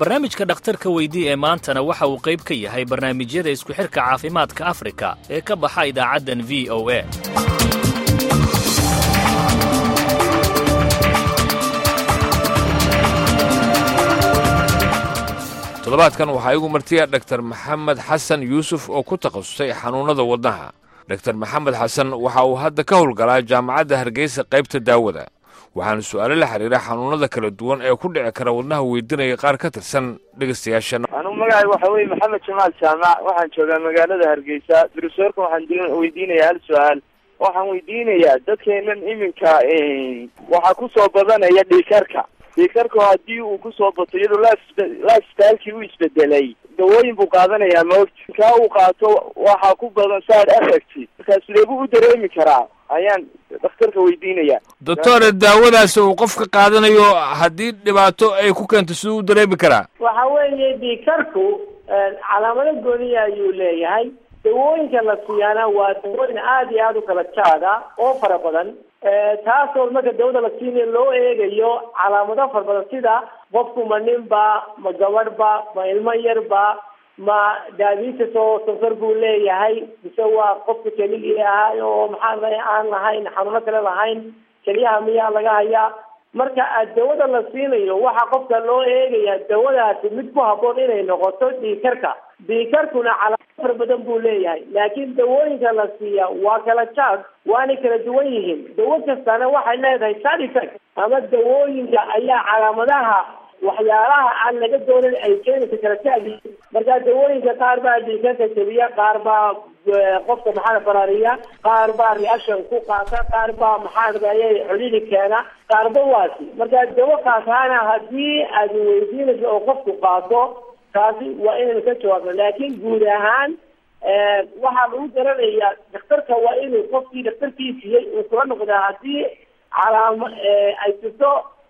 barnaamijka dhakhtarka weydii ee maantana waxa uu qayb ka yahay barnaamijyada isku xidhka caafimaadka afrika ee ka baxa idaacaddan v o a toddobaadkan waxaa igu martiya dhaktar maxamed xasan yuusuf oo ku takhasusay xanuunnada wadnaha dhaktar maxamed xasan waxa uu hadda ka howlgalaa jaamacadda hargeysa qaybta daawada waxaana su'aalo la xidhiira xanuunnada kala duwan ee ku dhici kara wadnaha weydiinaya qaar ka tirsan dhegaystayaashan anugu magacay waxa weeye maxamed jamaal jaamac waxaan joogaa magaalada hargeysa durusoorka waxaan weydiinayaa hal su-aal waxaan weydiinayaa dadkeenan iminka waxaa kusoo badanaya dhiikarka dhiikarka haddii uu kusoo bato iyadoo lifestylekii u isbedelay dawooyin buu qaadanayaa maogti kaa uu qaato waxaa ku badan side effect markaas leebuu u dareemi karaa ayaan dhakhtarka weydiinaya doctore daawadaasi uu qofka qaadanayo haddii dhibaato ay ku keento siduu u dareemi karaa waxa weeye dhiikarku calaamado gooniya ayuu leeyahay dawooyinka la siiyaana waa dawooyin aada iyo aada u kala jaada oo fara badan taasoo marka dawada la siinayo loo eegayo calaamado fara badan sida qofku ma ninba ma gabadhba ma ilmo yarba ma diabetes oo sonkor buu leeyahay mise waa qofka keligii ahaa oo maxaa aan lahayn xanuuno kale lahayn keliyaha miyaa laga hayaa marka dawada la siinayo waxaa qofka loo eegaya dawadaasi mid ku haboon inay noqoto dhiikarka dhiikarkuna calaamado fara badan buu leeyahay laakiin dawooyinka la siiya waa kala jaad waanay kala duwan yihiin dawo kastana waxay leedahay side effect ama dawooyinka ayaa calaamadaha waxyaalaha aan laga doonan ay keenaysa kala jaadi marka dawooyinka qaar baa dhiikarka jebiya qaar baa qofka maxaa baraariya qaar baa reaction ku qaata qaar baa maxaa ayay xulili keena qaarba waasi marka dawo kaasana haddii aad weydiinayso oo qofku qaato taasi waa inaynu ka jawaabno laakiin guud ahaan waxaa lagu garanayaa dhakhtarka waa inuu qofkii dhakhtarkii siiyey uu kula noqdaa haddii calaamo ay jirto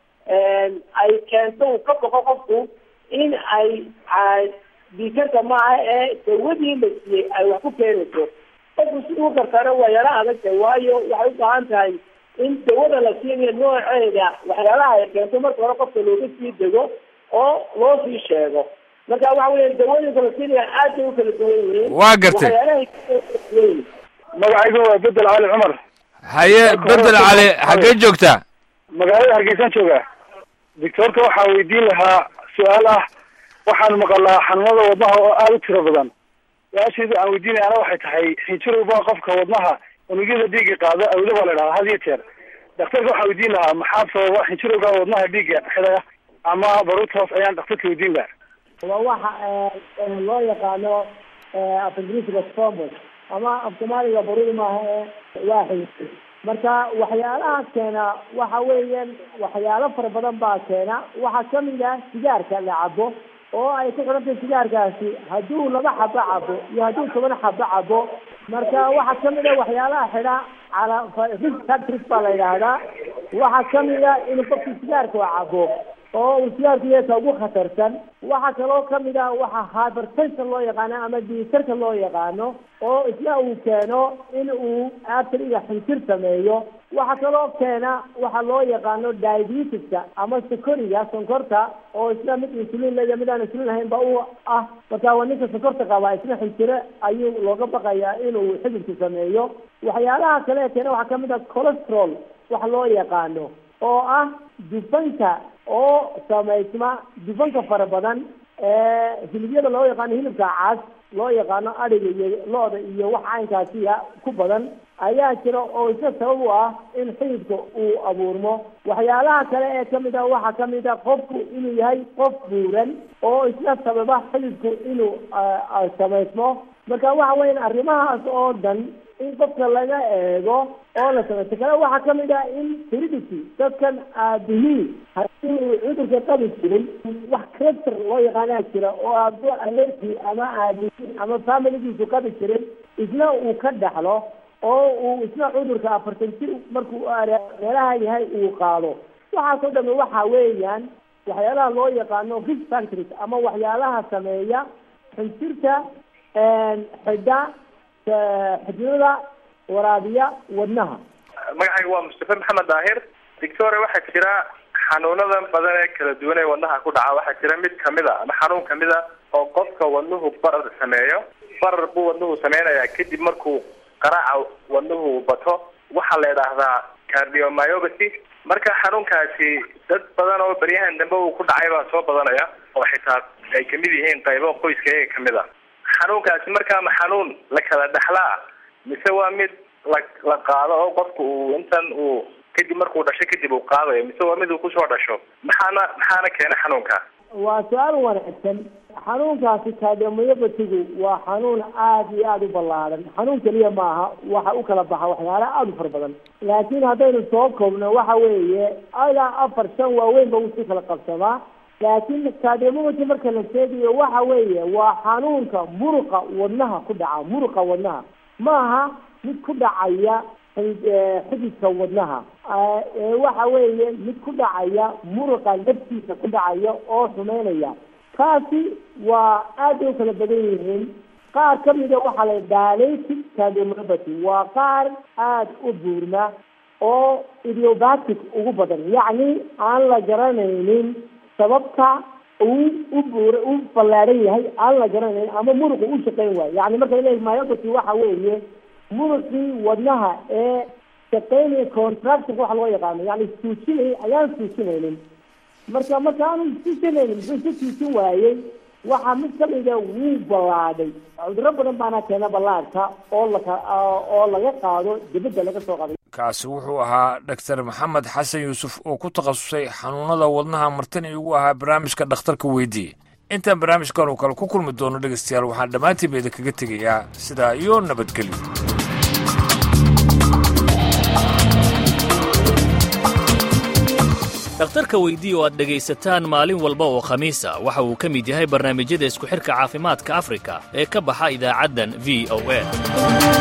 ay keento uu ka boqo qofku in ay dhiikarka maaha ee dawadii la siiyey ay wax ku keenayso qofku si uu kartana waa yaro adagtay waayo waxay u baahan tahay in dawada la siinayo nooceeda waxyaalaha ay keento marka hore qofka looga sii dego oo loo sii sheego marka waxa weya dawooyinka la siinaya aad bay u kala duwan yihiin waa gartay magacaygu waa bedel cali cumar haye bedel cali xaggee joogtaa magaalada hargeysaan joogaa doctoorka waxaa weydiin lahaa su-aal ah waxaan maqalaa xanuunada wadnaha oo aada u tiro badan su-aasheedu aan weydiinaya ana waxay tahay xinjirowba qofka wadnaha unugyada dhiiga qaado awda baa la idhahdaa had iyo jeer daktarka waxaa weydiin lahaa maxaa sababa xinjirowga wadnaha dhiiga xidaya ama baruurtaas ayaan daktarka weydiin lahaa waa waxa loo yaqaano af ingiriisiga strombos ama af soomaaliga baruur maaha ee waaxid marka waxyaalaha keena waxa weeyaan waxyaalo fara badan baa keena waxaa kamid ah sigaarka la cabo oo ay ku xidhantahay sigaarkaasi hadduu laba xabo cabo iyo hadduu toban xabo cabo marka waxaa kamid a waxyaalaha xidha cala risk factors baa la yidhaahdaa waxaa kamid a inuu qofki sigaarka cabo oo uu sigaarku yeeka ugu khatarsan waxaa kaloo kamid ah waxa hypertension loo yaqaano ama dhiikarka loo yaqaano oo isna uu keeno in uu arteriga xinjir sameeyo waxaa kaloo keena waxa loo yaqaano diabetiska ama sokoriga sonkorta oo isna mid insulin leeya mid aan insulin lahayn ba u ah marka waa ninka sonkorta qabaa isna xinjire ayuu looga baqayaa inuu xididku sameeyo waxyaalaha kale keena waxaa kamid ah cholesterol waxa loo yaqaano oo ah dufanka oo samaysma dufanka fara badan hilibyada loo yaqaano hilibka cas loo yaqaano adhiga iyo lo-da iyo wax caynkaasiya ku badan ayaa jira oo isna sabab u ah in xididka uu abuurmo waxyaalaha kale ee kamid ah waxaa kamid a qofku inuu yahay qof buuran oo isna sababa xididku inuu samaysmo marka waxa weyan arrimahaas oo dhan in qofka laga eego oo la samaysto kale waxaa kamid ah in heredity dadkan aabihii hadii uu cudurka qabi jiray wax crester loo yaqaanaa jira oo aabo alerki ama aabihi ama familigiisu qabi jiray isna uu ka dhaxlo oo uu isna cudurka afartan jir markuu meelaha yahay uu qaado waxaasoo dhami waxa weeyaan waxyaalaha loo yaqaano risk factories ama waxyaalaha sameeya xinjirta xidha xididada waraabiya wadnaha magacayga waa mustafe maxamed daahir doctore waxaa jira xanuunadan badan ee kala duwan ee wadnaha ku dhaca waxaa jira mid kamid a ama xanuun kamid a oo qofka wadnuhu barar sameeyo barar buu wadnuhu sameynayaa kadib markuu qaraaca wadnuhu bato waxaa la idhaahdaa cardiomyopathy marka xanuunkaasi dad badan oo baryahan dambe uu ku dhacay baa soo badanaya oo xitaa ay kamid yihiin qaybo qoyska iyaga kamid a xanuunkaasi markaa ma xanuun la kala dhexlaa mise waa mid la la qaado oo qofku uu intan uu kadib markuu dhasho kadib uu qaadayo mise waa mid uu kusoo dhasho maxaana maxaana keena xanuunka waa su-aal wanaagsan xanuunkaasi cardiomyopathigu waa xanuun aada iyo aada u ballaaran xanuun keliya maaha waxa u kala baxa waxyaala aada u fara badan laakiin haddaynu soo koobno waxa weeye ilaa afar shan waaweyn ba usii kala qabsamaa laakiin cardiomyopathy marka la sheegayo waxa weeye waa xanuunka muruqa wadnaha ku dhaca muruqa wadnaha maaha mid ku dhacaya xididka wadnaha waxa weeye mid ku dhacaya muruqa laftiisa ku dhacaya oo xumeynaya kaasi waa aad bay u kala badan yihiin qaar kamida waxaa la dilated cardiomyopathy waa qaar aada u buurna oo idiobatic ugu badan yacni aan la garanaynin sababta uu u buur u ballaadhan yahay aan la garanayn ama muruqu u shaqeyn waayo yani marka ila myopathy waxa weeye muruqii wadnaha ee shaqeynaya contraction waxa loo yaqaano yani suujinay ayaan suujinaynin marka marka aanu suujinaynin muxuu isu suujin waayey waxaa mid kamida wuu ballaadhay cuduro badan baana keena ballaadhka oo laka oo laga qaado dibadda laga soo qaday kaasi wuxuu ahaa dhaktar maxamed xasan yuusuf oo ku takhasusay xanuunada wadnaha martan iigu ahaa barnaamijka dhakhtarka weydiye intaan barnaamijkan uu kale ku kulmi doono dhegaystayaal waxaan dhammaantiiba idinkaga tegayaa sidaa iyo nabadgelyo dhakhtarka weydii oo aad dhegaysataan maalin walba oo khamiis ah waxa uu ka mid yahay barnaamijyada isku xidhka caafimaadka afrika ee ka baxa idaacaddan v o a